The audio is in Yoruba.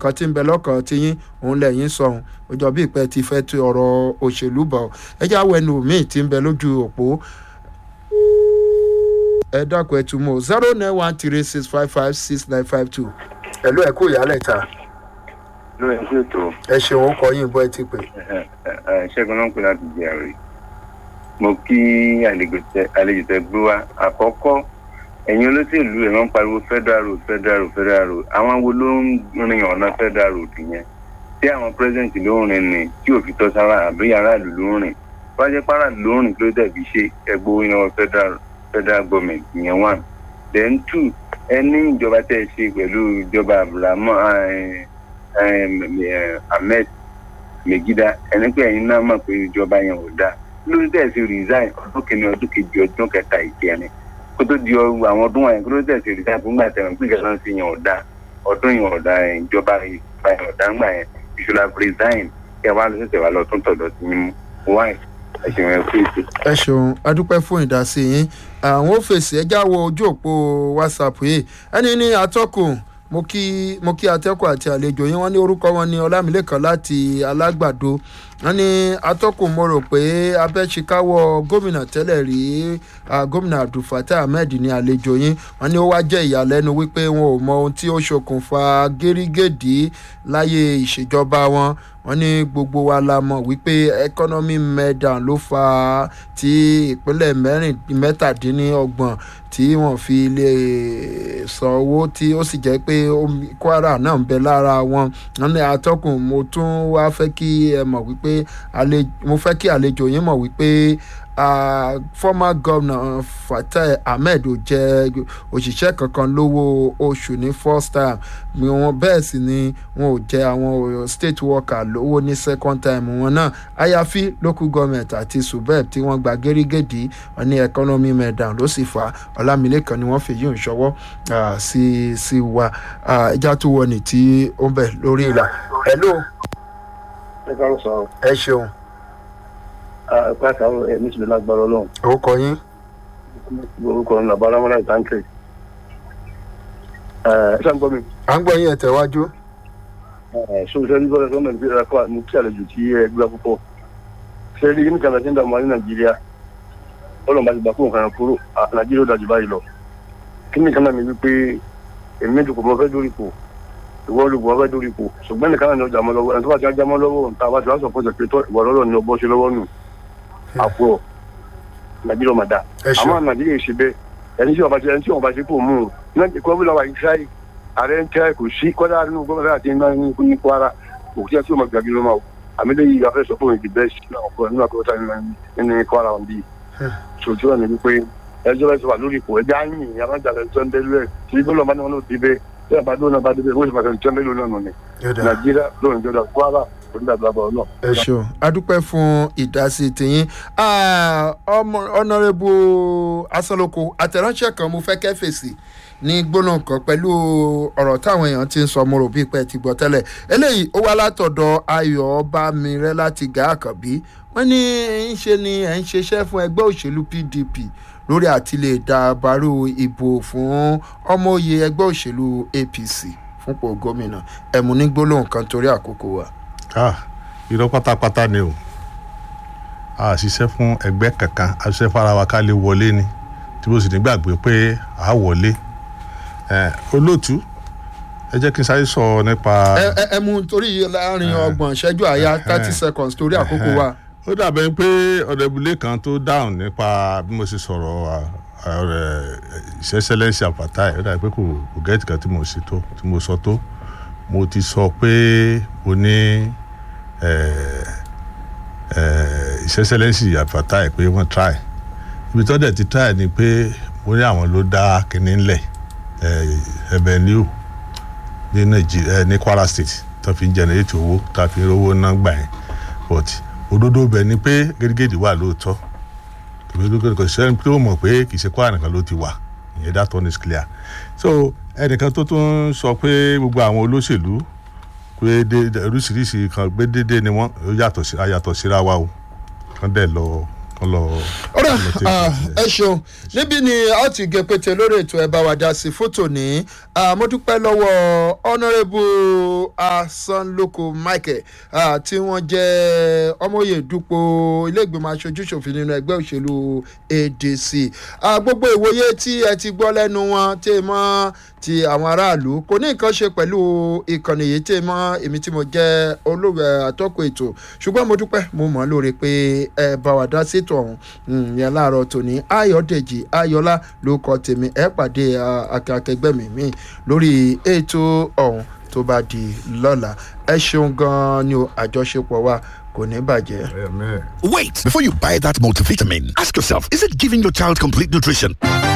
nǹkan tí ń bẹ lọ́kàn ti yín òun lẹ́yìn sọ̀hún ó jọ bí ìpẹ́ ti fẹ́ tu ọ̀rọ̀ òṣèlú bọ̀ ẹ já wẹnu míì tí ń bẹ lójú òpó ẹ dákun ẹ tún mọ́ zero nine one three six five five six nine five two ẹ̀lú ẹ̀ kú ìyálẹ̀ ta lórí ẹ̀kú ètò ẹ ṣeun ó kọ yín bọ́ ẹ ti pè. ṣẹ́gun náà ń pè láti jẹ àrè mo kí àlejò tẹ àlejò tẹ gbé wa àkọ́kọ́ ẹ̀yin olóṣèlú ẹ̀ máa ń pariwo federal road federal road federal road àwọn wo ló ń rin ọ̀nà federal road yẹn tí àwọn president ló ń rin ni tí òfin tọ́ sára àbí aráàlú ló ń rìn wájú pàràlú ló ń rìn kí ló dẹ̀bi ṣe ẹgbẹ́ iná federal federal government ìyẹn one then two ẹni ìjọba tẹ̀ ṣe pẹ̀lú ìjọba abdulhamid ahmed megida ẹni pé ẹ̀yin náà mọ̀ pé ìjọba yẹn ò dáa lórí tẹ̀sí resign ọdún kìíní ọdún kejì ọdún kẹta ìkẹrin kó tó di àwọn ọdún wọ̀nyẹn kó tó tẹ̀sí resign fún gbà tẹ̀wọ̀n pé ìjọba ti yẹn ò dáa ọdún yẹn ò dáa ìjọba ìjọba yẹn ò dáa ńgbà yẹn ìṣúra resign kí ẹ wá lọ sẹ̀sẹ̀ wá lọ tún tọ̀dọ̀ sí mímú wáyé ẹ ṣeun ẹ kú ètò. ẹ ṣeun adúpẹ́ fún ìdásí yín àwọn fèsì ẹjá wo ojú òpó whatsapp yìí ẹni ní atọ́kùn mo kí mo kí atẹ́kùn àti àlejò yín wọ́n ní orúkọ wọn ní ọlámilẹ́kan láti alágbàdo wọ́n ní atọ́kùn mo rò pé abẹ́síkáwọ́ gómìnà tẹ́lẹ̀ rí gómìnà abdulfatah ahmed ní àlejò yín wọ́n ní ó wá jẹ́ ìyàlẹ́nu wípé wọn ò mọ ohun tí ó ṣokùnfà gírígèdì láyé ìṣèjọba wọn wọ́n ní gbogbo wa la mọ̀ wípé economy meltdown ló fa tí ìpínlẹ̀ mẹ́rin mẹ́tàdínlọ́gbọ̀n tí wọ́n fi lè san owó tí ó sì jẹ́ pé kwara náà ń bẹ lára wọn wọ́n ní atọ́kùn mo tún wá fẹ́ kí ẹ mọ̀ wípé mo fẹ́ kí àlejò yín mọ̀ wípé uh, former governor fatai ahmed ò jẹ òṣìṣẹ́ kankan lówó oṣù ní first time wọn bẹ́ẹ̀ sì ni wọn ò jẹ àwọn state worker lówó ní second time wọn náà àyàfi local government àti subeb tí wọ́n gba gẹ́rígẹ́dì wọn ní economy meltdown ló sì fà á ọlámilẹ́kan ni wọ́n fi yíò ṣọwọ́ sí sí wa ẹja tó wọ ní tí ó ń bẹ̀ lórí ìlà. hello. ẹ káàárọ̀ sọ. ẹ ṣeun ẹ̀ka àtàwọn ẹ̀mí ìṣẹ̀lẹ̀ lágbára ọlọ́run. orúkọ yín. orúkọ ọ̀nà àbára mọ́lá ìtànkì. ẹ ṣáà ń gbọ́ mi. à ń gbọ́ yín ẹ̀ tẹ̀wájú. sọ́sẹ́ ní bọ́lá gọ́ọ̀mẹ̀ntì bí ẹ̀ka wà ní kí àlejò tí ẹ gbé púpọ̀. ṣé rí ní kànáà tí ń dààmú wa ní nàìjíríà ọlọ́run bá ti gbà fún nǹkan kúrò nàìjíríà ó dájú báyìí lọ. kí ni kànáà mi wípé èmi méjì kò mọ fẹ́ dórí ipò ìwọ olùgbò ọfẹ dórí ipò ṣùgbọ́n nìkan náà ni ọjà mọ́ lọ́wọ́ ẹni tó bá ti ajá mọ́ lọ́wọ́ nta bá ti wá sọ̀pọ̀ ṣe pé ìwọ lọ́rọ̀ ni ọbọ̀ ṣe lọ́wọ́ nù àpò nàìjíríà ọmọdà àmọ́ nàìjíríà ṣe bẹ́ẹ̀ ẹni tí wọ́n bá ṣe ẹni tí wọ́n bá ṣe kò mú un náà kọ́ bí lọ́wọ́ ìṣáì ààrẹ ń tẹ́ kò sí kọ́dà nínú gómìnà àti iná ní kwara kò tí ẹ tí wọ́n gbàgbé ló máa àmì lè yí afẹ́ sọ fún ìdí bẹ́ẹ̀ sí nínú àkọ́kọ́ nínú kwara wọn bí sòtú ẹ̀ ní wípé ẹjọ́ bẹ́ẹ̀ sọ wà lórí ipò ẹjọ́ àyìn àbájáde tó ń délé tí gbọ́dọ̀ bá ní wọn ló ti bẹ́ẹ̀ tí a bá dúró náà bá dé bẹ́ẹ̀ wọ́n sì máa tẹ̀lé tẹ́ mélòó náà nù ni nàìjíríà lóun ìjọba kwara onídàgbàbọ̀ náà. ẹ ṣeun adúpẹ́ fún ìdásí tìyín ọ̀nàrẹ́bù asọ́lọ́kọ àtẹ̀ránṣẹ́ kan mo fẹ́ kẹ́ fèsì ní gbóná kan pẹ̀lú ọ̀rọ̀ táwọn èèyàn ti ń sọ mo rò bí pẹ́ ti gbọ́ tẹ́lẹ̀ eléyìí ó wá látọ̀dọ̀ ayọ̀ bámirẹ́ láti gà àkànbí wọ́n ní ń ṣe ni ẹ̀ ń ṣiṣẹ́ fún ẹgbẹ́ òṣèlú pdp lórí àti lè dàbàrú ìbò fún ọmọoyè ẹgbẹ́ òṣèlú apc fúnpọ̀ gómìnà ẹ̀mú ní gbólóhùn kan torí àkókò wa. irọ́ pátápátá ni o a ṣiṣẹ́ fún ẹgbẹ́ kankan a ṣiṣẹ́ fara wa ká lè wọlé ni tí mo sì ní gbàgbé pé a wọlé olóòtú ẹ jẹ́ kí n sáré sọ nípa. ẹ ẹ mú torí láàrin ọgbọ̀n ìṣẹ́jú àyà thirty seconds torí àkókò wa ó dàbẹ̀ pé ọ̀dẹ̀bùlé kan tó dáhùn nípa bí mo ṣe sọ̀rọ̀ ìṣẹ́ṣẹ́lẹ́sì àpáta ẹ̀ ó dàbẹ̀ pé kò kò gẹ́ẹ̀tì kan tí mo ṣe tó tí mo sọ tó mo ti sọ pé o ní ìṣẹ́ṣẹ́lẹ́sì àpáta ẹ̀ pé wọ́n try ibi tó dẹ̀ ti try ni pé mo ní àwọn ló dá kinní ńlẹ̀ ẹ̀bẹ̀ ní o ní nàìjíríà ní kwara state tó fi ń generate owó tó fi ń rówó náà gbà yẹn but òdodo bẹ̀ ni pé gẹ́gẹ́dì wà lóòótọ́ kò sẹ́ni tó mọ̀ pé kì í ṣe kwara nìkan ló ti wà ìyẹn that one is clear so ẹnìkan tó tún sọ pé gbogbo àwọn olóṣèlú pé oríṣiríṣi kan gbé dédé ni wọ́n yàtọ̀ sí ayàtọ̀ síra wa o kàn dẹ̀ lọ kọ́ lọ. ọ̀rọ̀ kọ́ lọ take ah, it. ẹ ṣeun níbí ni a ó ti gé pété lórí ètò ẹ̀ bá wa dá sí fótò ní ah, mo dúpẹ́ lọ́wọ́ honourable asanloko michael ah, tí wọ́n jẹ́ ọmọye dupò ilé-ìgbìmọ̀ aṣojú ṣòfin nínú ẹgbẹ́ òṣèlú adc Ah, gbogbo ìwòye tí ẹ ti gbọ́ lẹ́nu wọn tí ẹ mọ́ ti àwọn aráàlú kò ní nǹkan ṣe pẹ̀lú ìkànnì yìí tí ẹ mọ́ èmi tí mo jẹ́ olóògbé àtọ́kùn ètò ṣùgbọ́n mo dúpẹ́ mo mọ̀ ọ́ lóore pé ẹ bá wa dá sétò ọ̀hún Mm, yẹn láàárọ̀ tòní ayọ̀dèjì ayọ̀lá ló kọ tèmi ẹ pàdé ah, akẹgbẹ́ mi mi lórí ètò ọ̀hún tó bá di lọ́la ẹ ṣeun gan-an ni o àjọṣepọ̀ wa kò ní bàjẹ́. Amen. Wait! Before you buy that multivitamin, ask yourself is it giving your child complete nutrition?